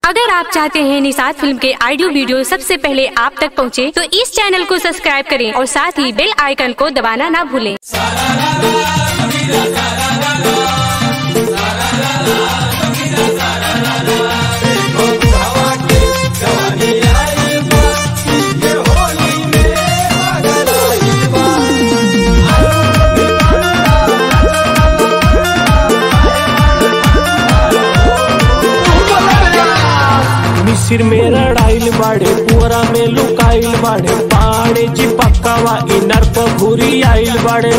अगर आप चाहते हैं निषाद फिल्म के ऑडियो वीडियो सबसे पहले आप तक पहुंचे, तो इस चैनल को सब्सक्राइब करें और साथ ही बेल आइकन को दबाना ना भूलें। मिसिर में रड़ाइल बाड़े पुअरा में लुकाइल बाड़े पाड़े जी पक्कावा इनर पर घुरी आइल बाड़े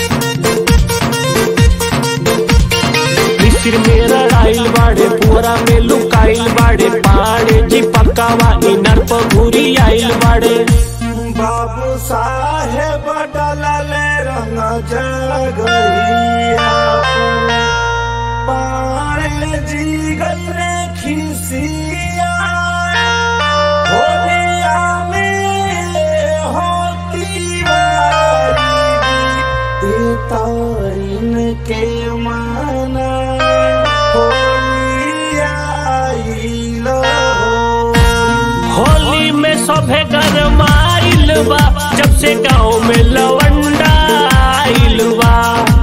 मिसिर में रड़ाइल बाड़े पुअरा में लुकाइल बाड़े पाड़े जी पक्कावा इनर पर घुरी आइल बाड़े बाबू साहेब डलले रंग जगहिया पारे जी गले खिसिया होलिया में होती बारी तारीन के माना होलिया आइलो होली में सभे गरमाइल बा जब से गांव में लवंडा आइल बा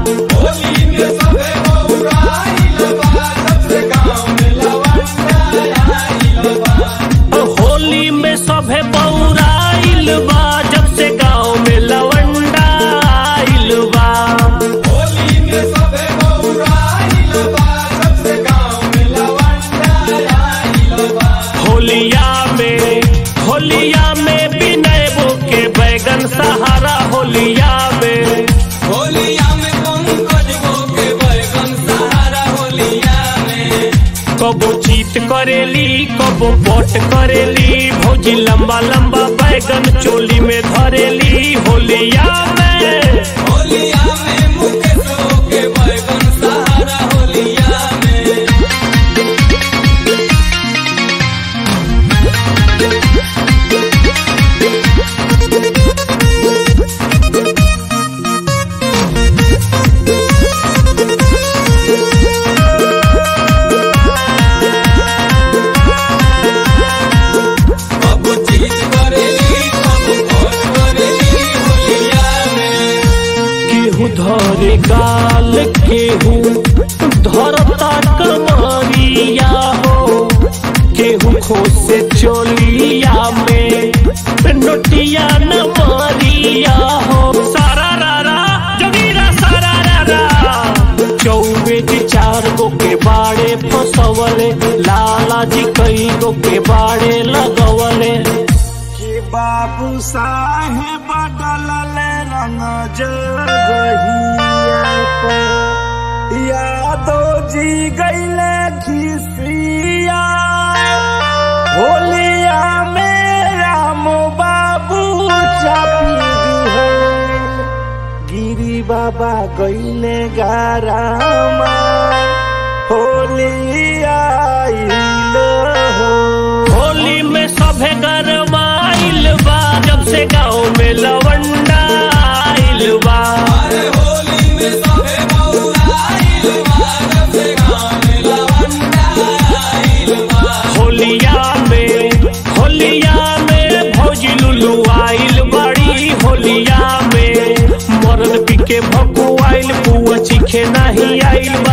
होली में सभे बौराइल बा जब से गांव में लवंडा आइल बा होलिया में होलिया में विनय बो के बैगन सहारा होलिया में होलिया में पंकज वो के बैगन सहारा होलिया में कबो चीत करेली कबो पट करेली भौजी लंबा लंबा बैगन चोली में धरेली होलिया में होलिया में मुकेश वो के बैगन सहारा होलिया में कबू चीज करेली कबू और करेली होलिया में केहू धरे गाल केहू धरता कमरिया हो केहू खोसे चोलिया में नोटिया न मारिया हो सारा रारा जगीरा सारा रारा चौबे जी चार गो के बाड़े फसवले लाला जी कई गो के बाड़े लगवले कि बाबू साहेब डलले रंग जगहिया पर यादो जी गईले खिसिया होलिया में राम बाबू चापी दिहले गिरी बाबा गईले गारामा होलिया आइलो हो होली में सभे गरमाइल बा जब से गांव में लवंडा आइल बा अरे होली में सबे बौराइल बा जब से गाँव में लवंडा आइल बा होलिया में होलिया में भौजी लुलू आइल बड़ी होलिया में मरद पी के भकुआइल पुआ चिखे नहीं आइल